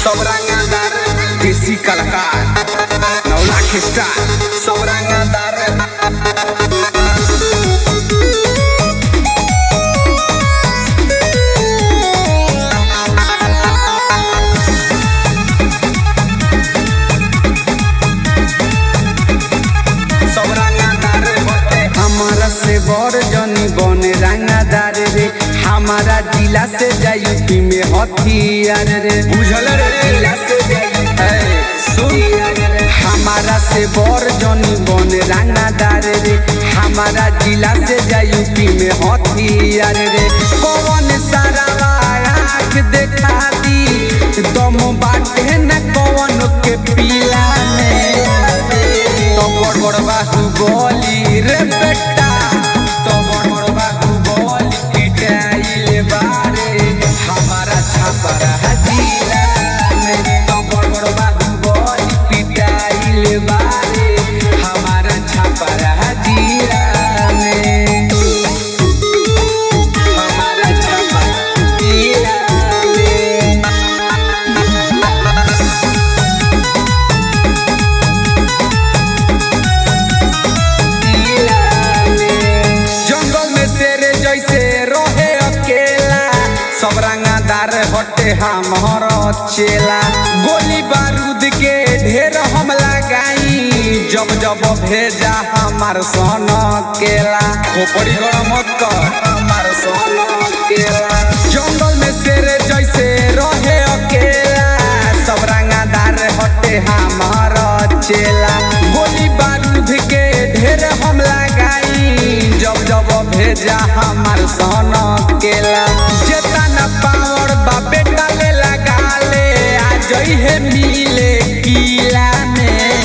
सब रंगदार देसी कलाकार नौ लाख स्टार सब रंगदार सब रंगदार बटे हमारा से बड़ जनी बने रंगदार रे हमारा जिला से जायूपी में हथियार रे बुझल रे जिला से जाई सुन हमारा से बड़ जनी बने रंगदार रे हमारा जिला से जायूपी में हथियार रे कौन सारा आँख देखा दी दम बाटे न कौन के पीला में तो बड़ बड़ बाहु बोली रे बेटा तो बड़ बड़ बाहु बोली पिटाइले बारे हमारा छापर हजीरा में तो बड़ बड़ बाहु बोली पिटाइले बारे हमारा छापर हजीरा में हमारा छापर हजीरा में जंगल में शेर जैसे रहे अकेला सब रंगादार हटे हमर चेला गोली बारूद के ढेर हम लगाई जब जब भेजा हमार सन केला खोपड़ी गरम मत कर हमार सन केला जंगल में शेर जैसे रहे अकेला सब रंगादार हटे हमार चेला गोली बारूद के ढेर हम लगाई जब जब भेजा हमार सन केला जेतना पावर बा बेटा ले लगा ले आ जई है मिले किला में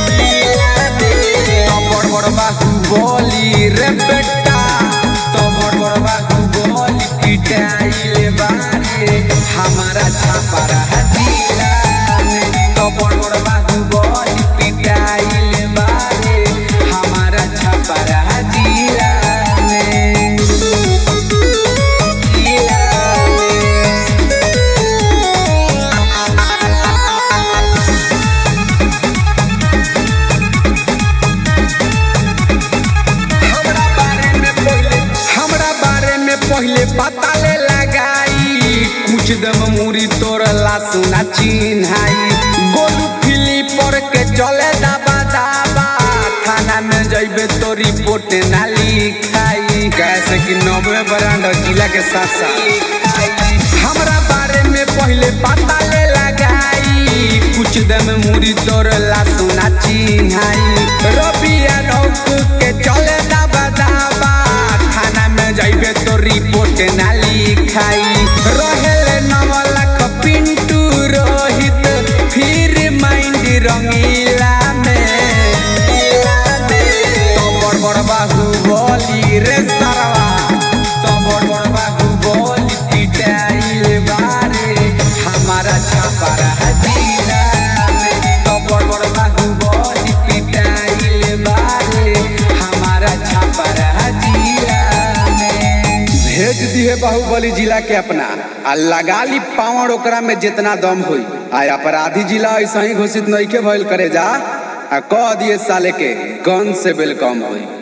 तो बड़ बड़ बाहु बोली रे बेटा तो बड़ बड़ बाहु बोली पिटाइले बारे हमारा छापरा हजीरा में तो बड़ बड़ बाहु बोली पिटाइले बारे हमारा छापरा हजीरा में जिला में हमरा बारे में पहले हमरा बारे में पहले पता ले लगाई कुछ दम मुरी तोड़ला सुना चिन्हाई गोलू फिलिपर के चले दाबा दाबा थाना में जइबे तो रिपोर्ट ना लिखाई कैसे कि नब्बे ब्रांड जिला के साथ साथ हमरा बारे में पहले पता ले लगाई कुछ दम मुरी तोड़ला सुना चिन्हाई रबिया रौक के चले दाबा दाबा थाना में जाइबे तो रिपोर्ट ना लिखाई रहेले नव लाख पिंटू रोहित फिर माइंड रंगीला में तो बड़ बड़ बाहु बोली रे सरवा तो बड़ बड़ बाहु बोली पिटाइल बारे हमारा छापरा हजीरा में तो बड़ बड़ बाहु बोली पिटाइल बारे हमारा छापरा हजीरा में भेज दिए बाहुबली जिला के अपना आ लगा ली पावड़ ओकरा में जितना दम होई आ अपराधी जिला ऐसा ही घोषित नहीं के भइल करे जा आ कह दिए साले के गन से वेलकम होई